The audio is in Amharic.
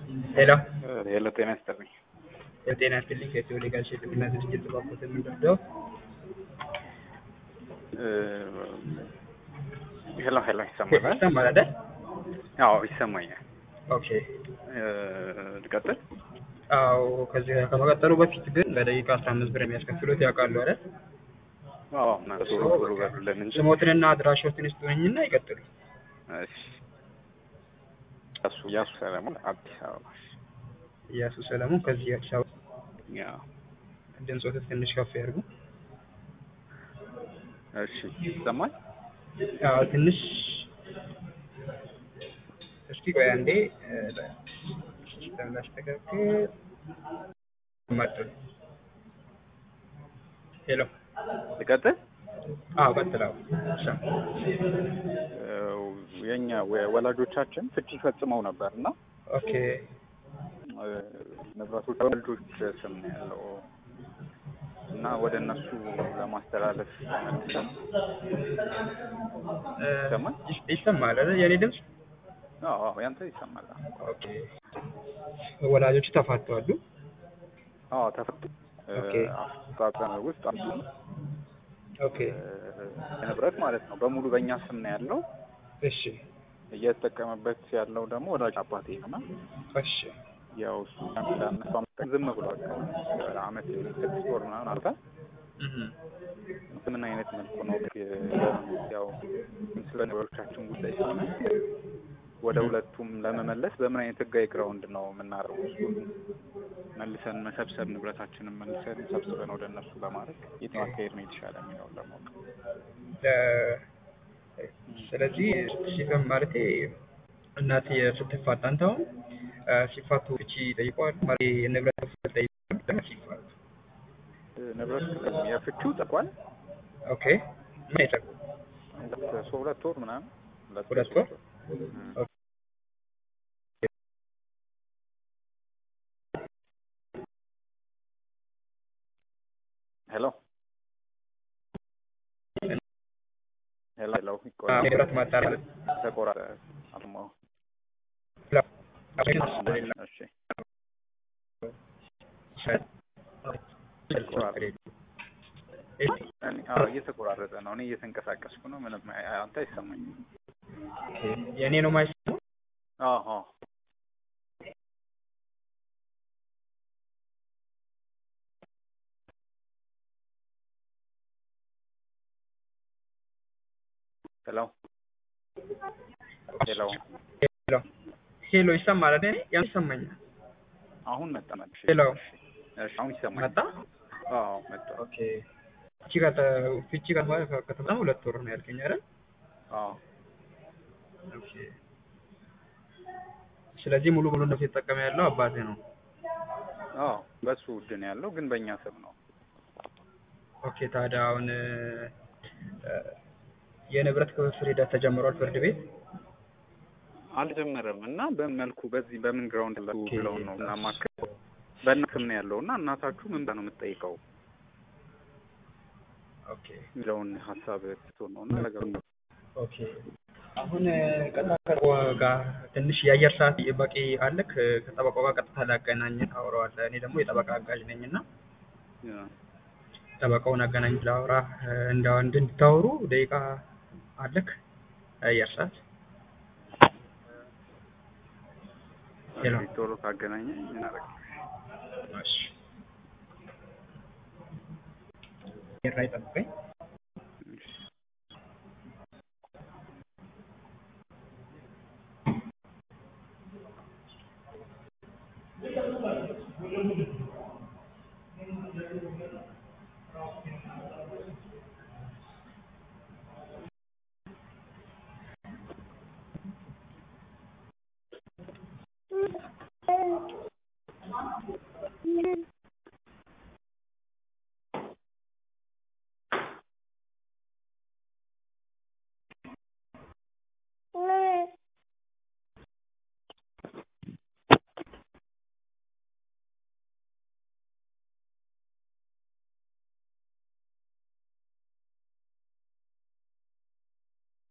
ሄሎ ሄሎ ጤና ይስጥልኝ። የጤና ይስጥልኝ ከኢትዮ ሌጋል ሼርና ድርጅት ባኮት የምንወስደው ሄሎ ሄሎ ይሰማል? ይሰማል አይደል? አዎ ይሰማኛል። ኦኬ ልቀጥል? አዎ ከዚህ ከመቀጠሉ በፊት ግን ለደቂቃ አስራ አምስት ብር የሚያስከፍሉት ያውቃሉ አይደል? አዎ ቶሎ ቶሎ በሉልን እንጂ ስሞትንና አድራሾትን ይስጡኝና ይቀጥሉ። እሺ። እሱ እያሱ ሰለሞን አዲስ አበባ። እያሱ ሰለሞን ከዚህ አዲስ አበባ። ያው ድምፆት ትንሽ ከፍ ያድርጉ። እሺ ይሰማል? አዎ ትንሽ እስኪ ቆይ አንዴ ሲስተም ላስተካክል። መጥሉ ሄሎ ልቀጥል? አዎ ቀጥላው ሰም የኛ ወላጆቻችን ፍቺ ፈጽመው ነበር እና ኦኬ ንብረቶች ልጆች ስም ነው ያለው እና ወደ እነሱ ለማስተላለፍ መልሰን ይሰማል? ይሰማል አይደል የኔ ድምፅ? አዎ አዎ ያንተ ይሰማል። ኦኬ ወላጆቹ ተፋተዋል? አዎ ተፈቱ። ኦኬ። አፈጻጸም ውስጥ አንዱ ኦኬ ንብረት ማለት ነው በሙሉ በእኛ ስም ነው ያለው። እሺ እየተጠቀመበት ያለው ደግሞ ወላጅ አባቴ ነው እና እሺ ያው እሱ እንዳነሳ ዝም ብሏል። አመት ስድስት ወር ምናምን አልፋ እህ ምን አይነት መልኩ ነው ያው ስለ ነገሮቻችን ጉዳይ ስለሆነ ወደ ሁለቱም ለመመለስ በምን አይነት ህጋዊ ግራውንድ ነው የምናደርገው? እሱን መልሰን መሰብሰብ ንብረታችንን መልሰን ሰብስበን ወደ እነሱ ለማድረግ የትኛው አካሄድ ነው የተሻለ የሚለውን ለማወቅ ስለዚህ ሲፈም ማለቴ እናት ስትፋታ አንተውን ሲፋቱ ፍቺ ጠይቀዋል ማለት የንብረት ክፍል ጠይቀዋል ሲፋቱ ንብረት የፍቺው ጠቋል ኦኬ ምን አይጠቁ ሁለት ወር ምናምን ሁለት ወር ሄሎ ሄሎ ሄሎ ንብረት ማጣራት ተቆራረ አልሞ እሺ እየተቆራረጠ ነው። እኔ እየተንቀሳቀስኩ ነው። ምንም አንተ አይሰማኝም። የእኔ ነው የማይሰማው? አዎ ሄሎ ሄሎ ሄሎ ሄሎ ይሰማል አይደል? ያን ይሰማኛል። አሁን መጣ መልሽ። ሄሎ እሺ አሁን ይሰማል። መጣ? አዎ መጣ። ኦኬ ፍቺ ጋር ፍቺ ጋር ማለት ከተፈጸመ ሁለት ወር ነው ያልከኝ አይደል? አዎ ኦኬ ስለዚህ ሙሉ ሙሉ ነው የተጠቀመ ያለው አባቴ ነው። አዎ በሱ ውድ ነው ያለው፣ ግን በእኛ ስም ነው። ኦኬ ታዲያ አሁን የንብረት ክፍፍል ሂደት ተጀምሯል ፍርድ ቤት? አልጀመረም እና በምን መልኩ በዚህ በምን ግራውንድ ላ ብለውን ነው እናማክር። በእናት ስም ነው ያለው እና እናታችሁ ምን ነው የምትጠይቀው ኦኬ የሚለውን ሀሳብ ትቶ ነው እና ነገሩ ኦኬ አሁን ቀጥታ ጋር ትንሽ የአየር ሰዓት በቂ አለክ? ከጠበቃው ጋር ቀጥታ ላገናኝ ታወራዋለህ። እኔ ደግሞ የጠበቃ አጋዥ ነኝ እና ጠበቃውን አገናኝ ላውራ እንደ ወንድ እንድታወሩ ደቂቃ አለክ? የአየር ሰዓት ሄሎ ቶሎ ካገናኘ እናደርግ እሺ ላይ ጠብቀኝ።